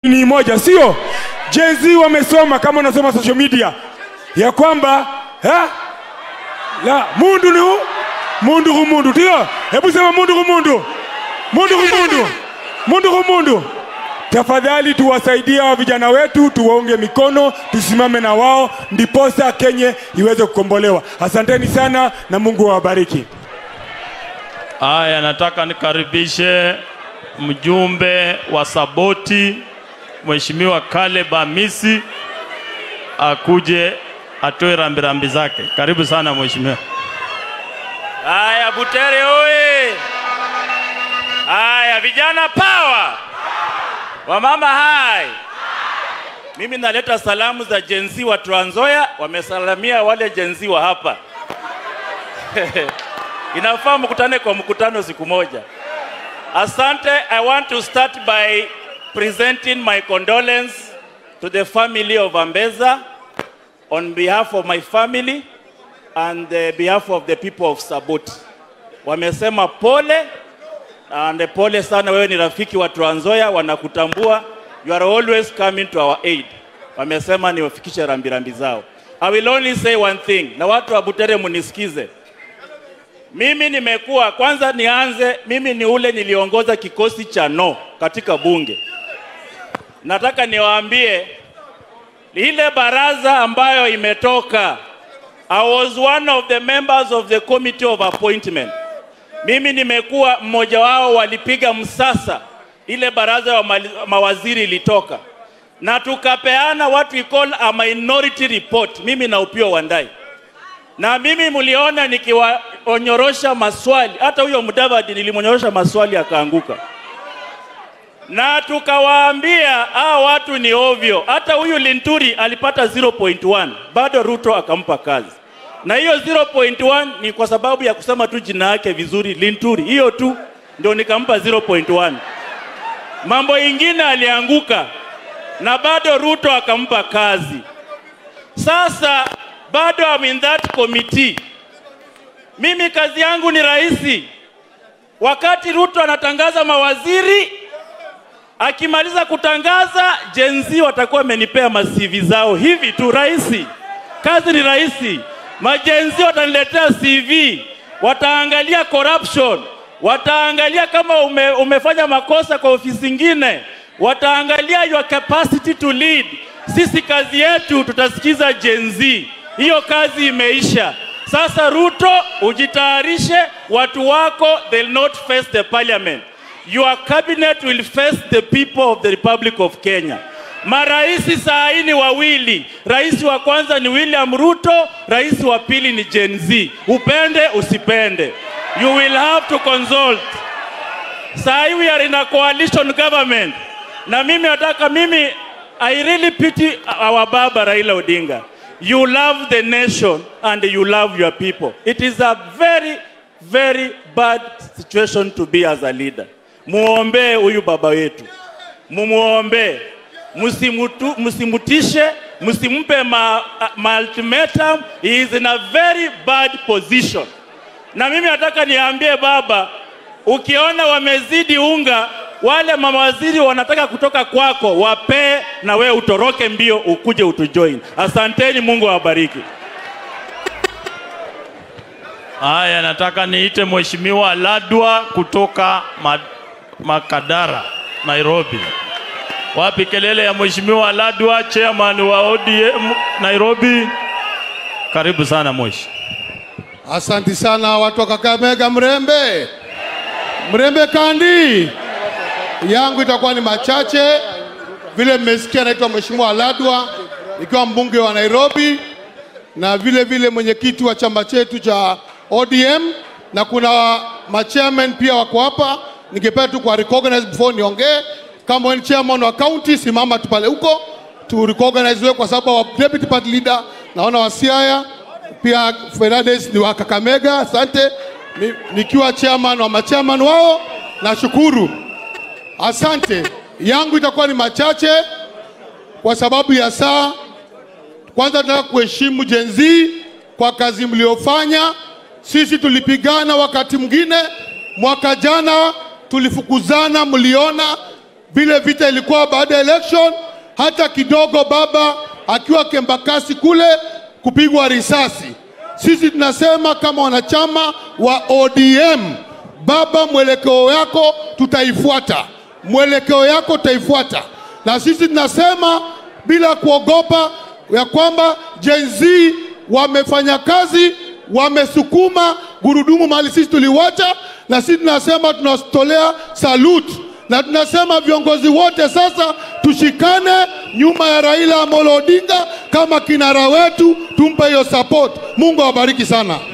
ni moja, sio? Gen Z wamesoma kama unasoma social media ya kwamba ha? la mundu ni hu mundu hu mundu, ndio? Hebu sema mundu hu mundu, mundu hu mundu, mundu hu mundu. Tafadhali tuwasaidie hawa vijana wetu, tuwaunge mikono, tusimame na wao, ndiposa Kenya iweze kukombolewa. Asanteni sana na Mungu awabariki. Haya, nataka nikaribishe mjumbe wa Saboti Mheshimiwa Caleb Hamisi akuje atoe rambirambi zake. Karibu sana mheshimiwa. Haya, Butere oye! Haya, vijana power! Wamama hai! Mimi naleta salamu za Gen Z wa Trans Nzoia, wamesalamia wale Gen Z wa hapa. Inafaa mkutane kwa mkutano siku moja. Asante. I want to start by presenting my condolence to the family of Ambeza on behalf of my family and the behalf of the people of Saboti. Wamesema pole and pole sana, wewe ni rafiki wa Trans Nzoia, wanakutambua. You are always coming to our aid. Wamesema niwafikishe rambirambi zao. I will only say one thing, na watu wa Butere munisikize. Mimi nimekuwa kwanza, nianze mimi ni ule niliongoza kikosi cha no katika bunge. Nataka niwaambie ile baraza ambayo imetoka, I was one of the members of the committee of appointment. Mimi nimekuwa mmoja wao, walipiga msasa ile baraza ya mali- mawaziri ilitoka, na tukapeana what we call a minority report, mimi na Upio Wandai na mimi mliona nikiwaonyorosha maswali, hata huyo Mudavadi nilimwonyorosha maswali akaanguka, na tukawaambia hawa watu ni ovyo. Hata huyu Linturi alipata 0.1 bado Ruto akampa kazi, na hiyo 0.1 ni kwa sababu ya kusema tu jina yake vizuri Linturi, hiyo tu ndio nikampa 0.1. Mambo ingine alianguka, na bado Ruto akampa kazi. Sasa bado I'm in that committee. Mimi kazi yangu ni rahisi. Wakati Ruto anatangaza mawaziri, akimaliza kutangaza, Gen Z watakuwa wamenipea masivi zao hivi tu, rahisi. Kazi ni rahisi. Majenzi wataniletea CV, wataangalia corruption, wataangalia kama ume, umefanya makosa kwa ofisi ingine, wataangalia your capacity to lead. Sisi kazi yetu tutasikiza Gen Z. Hiyo kazi imeisha. Sasa Ruto, ujitayarishe, watu wako they'll not face the parliament. Your cabinet will face the people of the Republic of Kenya. Maraisi saa hii ni wawili. Rais wa kwanza ni William Ruto, rais wa pili ni Gen Z. Upende usipende, you will have to consult. Saa hii we are in a coalition government, na mimi nataka mimi, I really pity our baba Raila Odinga. You love the nation and you love your people. It is a very very bad situation to be as a leader. Muombee huyu baba wetu, mumuombee, msimutu, msimutishe, msimpe ma, ma ultimatum. He is in a very bad position. Na mimi nataka niambie baba, ukiona wamezidi unga, wale mawaziri wanataka kutoka kwako, wapee na wewe utoroke mbio ukuje utujoin. Asanteni, Mungu awabariki. Haya, nataka niite Mheshimiwa Ladwa kutoka Ma- Makadara, Nairobi. Wapi kelele ya Mheshimiwa Ladwa, chairman wa ODM Nairobi? Karibu sana Moshi. Asanti sana watu wa Kakamega, Mrembe, Mrembe kandi yangu itakuwa ni machache vile mmesikia. Naitwa Mheshimiwa Ladwa nikiwa mbunge wa Nairobi na vile vile mwenyekiti wa chama chetu cha ODM na kuna machairman pia wako hapa. Ningependa tu kwa recognize before niongee. Kama wewe ni chairman wa county, simama tu pale huko tu recognize wewe, kwa sababu wa deputy party leader naona wa Siaya pia Fernandes ni wa Kakamega. Asante. Ni, nikiwa chairman wa machairman wao, nashukuru. Asante. Yangu itakuwa ni machache kwa sababu ya saa. Kwanza tunataka kuheshimu Gen Z kwa kazi mliofanya. Sisi tulipigana wakati mwingine, mwaka jana tulifukuzana, mliona vile vita ilikuwa baada ya election, hata kidogo baba akiwa Kembakasi kule kupigwa risasi. Sisi tunasema kama wanachama wa ODM, baba, mwelekeo yako tutaifuata, mwelekeo yako tutaifuata, na sisi tunasema bila kuogopa ya kwamba Gen Z wamefanya kazi, wamesukuma gurudumu mahali sisi tuliwacha, na sisi tunasema tunatolea salute na tunasema viongozi wote sasa tushikane nyuma ya Raila Amolo Odinga kama kinara wetu, tumpe hiyo support. Mungu awabariki sana.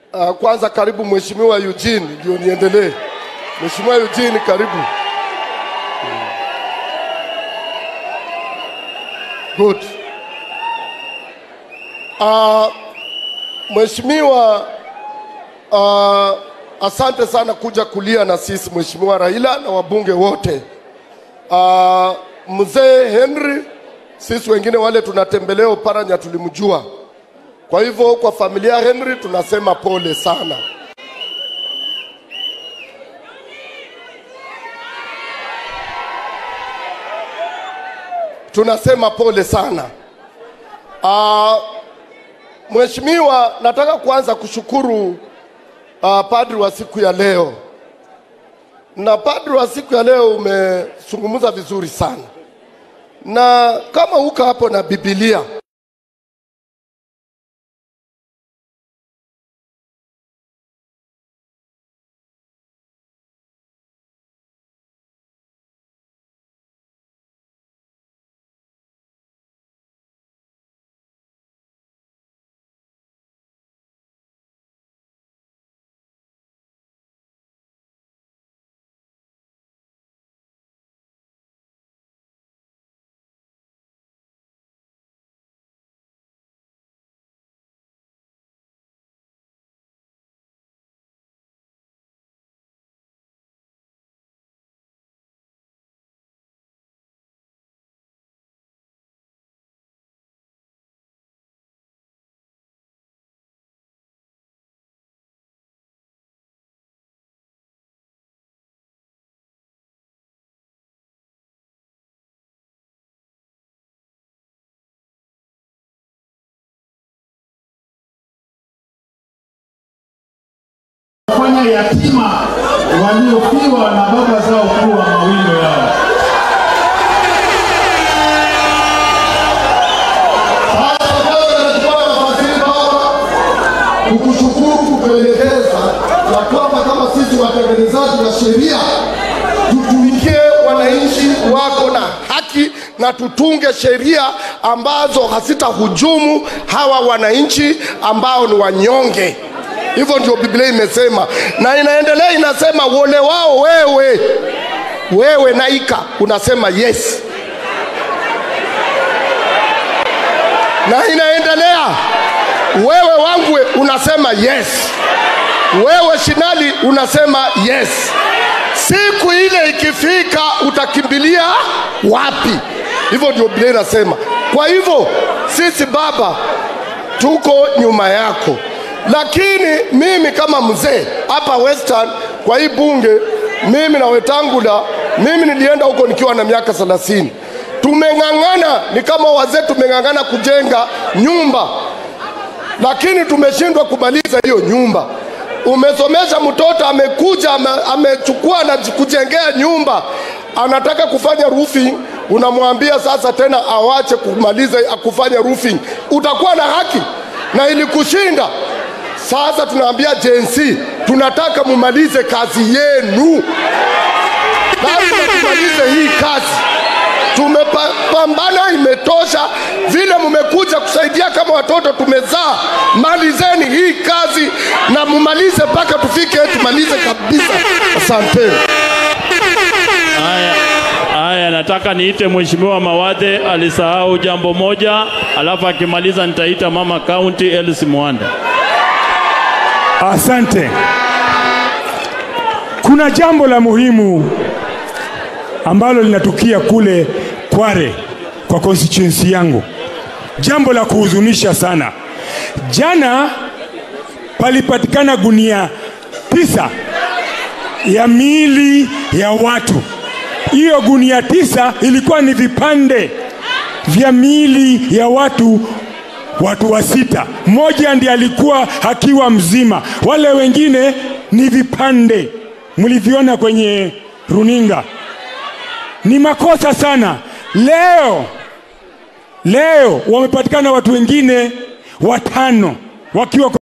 Uh, kwanza karibu Mheshimiwa Eugene, ndio niendelee. Mheshimiwa Eugene, karibu. Good. Uh, Mheshimiwa uh, asante sana kuja kulia na sisi Mheshimiwa Raila na wabunge wote. Uh, mzee Henry, sisi wengine wale tunatembelea Oparanya tulimjua. Kwa hivyo kwa familia ya Henry tunasema pole sana. Tunasema pole sana. Uh, Mheshimiwa, nataka kuanza kushukuru uh, padri wa siku ya leo, na padri wa siku ya leo umezungumza vizuri sana, na kama uko hapo na Biblia kufanya yatima waliofiwa na baba zao kuwa mawindo yao. Sasa Bwana anachukua nafasi hii Baba kukushukuru kukuelekeza ya kwamba kama sisi watengenezaji wa sheria tutumikie wananchi wako na haki na tutunge sheria ambazo hazitahujumu hawa wananchi ambao ni wanyonge. Hivyo ndio Biblia imesema, na inaendelea inasema, wole wao wewe, wewe Naika unasema yes na inaendelea. Wewe Wangwe unasema yes, wewe Shinali unasema yes. Siku ile ikifika utakimbilia wapi? Hivyo ndio Biblia inasema. Kwa hivyo sisi Baba tuko nyuma yako, lakini mimi kama mzee hapa Western kwa hii bunge, mimi na Wetangula, mimi nilienda huko nikiwa na miaka 30 tumeng'ang'ana, ni kama wazee tumeng'ang'ana kujenga nyumba, lakini tumeshindwa kumaliza hiyo nyumba. Umesomesha mtoto, amekuja ame- amechukua na kujengea nyumba, anataka kufanya roofing, unamwambia sasa tena awache kumaliza kufanya roofing. Utakuwa na haki na ilikushinda. Sasa tunaambia Gen Z, tunataka mumalize kazi yenu, lazima tumalize hii kazi tumepambana, imetosha. Vile mmekuja kusaidia kama watoto tumezaa, malizeni hii kazi na mumalize mpaka tufike, tumalize kabisa. Asanteni. Haya, haya, nataka niite Mheshimiwa Mawadhe, alisahau jambo moja, alafu akimaliza nitaita mama kaunti Elsie Mwanda. Asante. Kuna jambo la muhimu ambalo linatukia kule Kware kwa constituency yangu, jambo la kuhuzunisha sana. Jana palipatikana gunia tisa ya miili ya watu. Hiyo gunia tisa ilikuwa ni vipande vya miili ya watu watu wa sita. Mmoja ndiye alikuwa akiwa mzima, wale wengine ni vipande. Mliviona kwenye runinga. Ni makosa sana. Leo leo wamepatikana watu wengine watano wakiwa